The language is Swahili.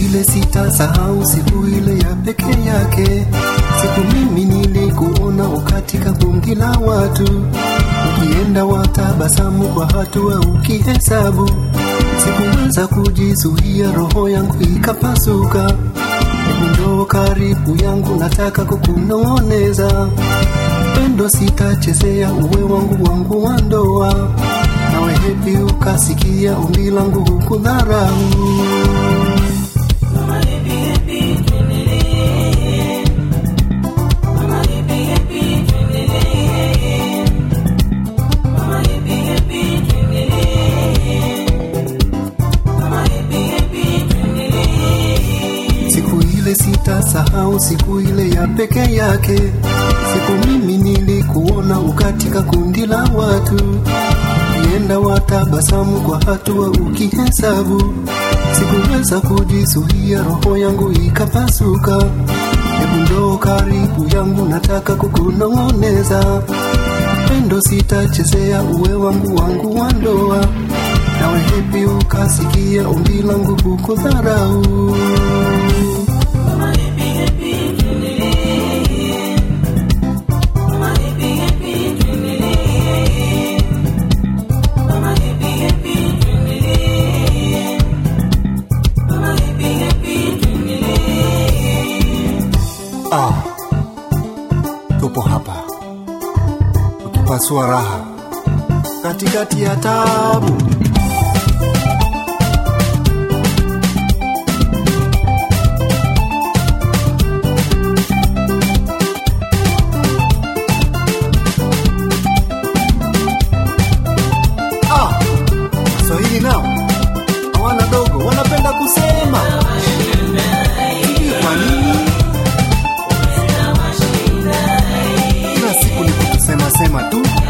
ile sitasahau, siku ile ya peke yake, siku mimi nilikuona ukatika kundi la watu, ukienda watabasamu kwa hatua ukihesabu, sikuweza kujizuia, roho yangu ikapasuka. Hebu njoo karibu yangu, nataka kukunong'oneza pendo sitachezea, uwe wangu wangu wa ndoa, nawe hepi ukasikia ombi langu hukudharau. Siku ile sitasahau, siku ile ya peke yake, siku mimi nilikuona ukatika kundi la watu, ukienda watabasamu kwa hatua ukihesabu, sikuweza kujizuia, roho yangu ikapasuka. Hebu njoo karibu yangu, nataka kukunong'oneza pendo sitachezea, uwe wangu wangu wa ndoa, nawe hepi ukasikia ombi langu hukudharau. Ah, tupo hapa tukipasua raha katikati ya tabu. Ah, Waswahili nao hawana dogo, wanapenda kusema sijui kwa nini kila siku ni kutusema sema tu